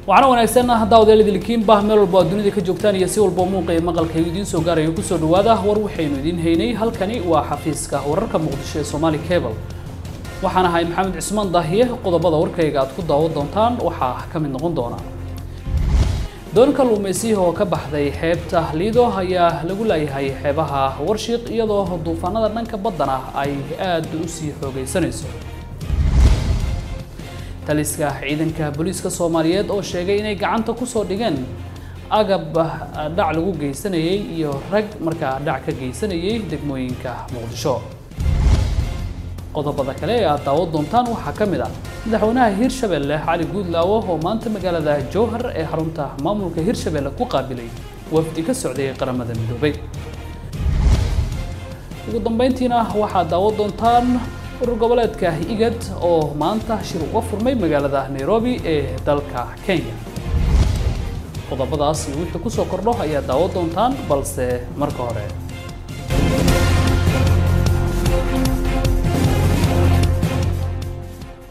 waxaana wanaagsan haddaa odayaladilkiinba meel walba aad dunida ka joogtaan iyo si walba muuqa ee maqalkaygu idiin soo gaarayo kusoo dhawaada war waxaynu idiin haynay halkani waa xafiiska wararka muqdisho ee Somali Cable waxaan ahay maxamed cismaan daahiye qodobada warkayga aad ku daawan doontaan waxaa ka mid noqon doona doon kalluumaysiga oo ka baxday xeebta liido ayaa lagu leeyahay xeebaha warshiiq iyadoo duufaanada dhanka baddana ay aad u sii xoogaysanayso taliska ciidanka booliiska soomaaliyeed oo sheegay inay gacanta ku soo dhigeen agab dhac lagu geysanayay iyo rag markaa dhac ka geysanayay degmooyinka muqdisho qodobada kale ee aad daawan doontaan waxaa ka mid ah madaxweynaha hirshabelle cali guudlaawo oo maanta magaalada jowhar ee xarunta maamulka hirshabelle ku qaabilay wafdi ka socday qaramada midoobay ugu dambeyntiina waxaad daawan doontaan urur goboleedka igad oo maanta shir uga furmay magaalada nairobi ee dalka kenya qodobadaas iyo wixii kusoo kordho ayaa daawan doontaan balse marka hore